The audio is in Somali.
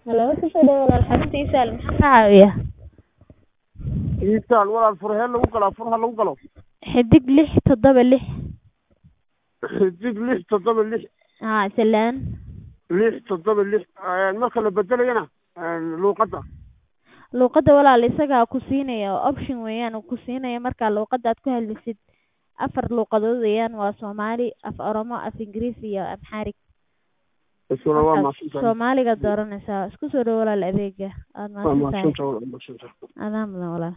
Halo, kusoo dhawaad walaal xarunta Isaal maxaa ka caawiya? Isaal walaal furahee lagu galaa furaha lagu galo Xidig lix toddoba lix xidig lix toddoba lix haa salaan lix toddoba lix marka la bedelayana luuqadda luuqadda walaal isagaa ku siinaya oo option weeyaan uu ku siinaya marka luuqadda aad ku hadlaysid afar luuqadood weeyaan waa Soomaali af Oromo af Ingiriisi iyo Amharic isuna waa marka mahadsantahay Soomaaliga dooranaysaa isku soo dhawo walaal adeega aad waa mahadsantahay mahadsantahay walaal mahadsantahay adaa mudan walaal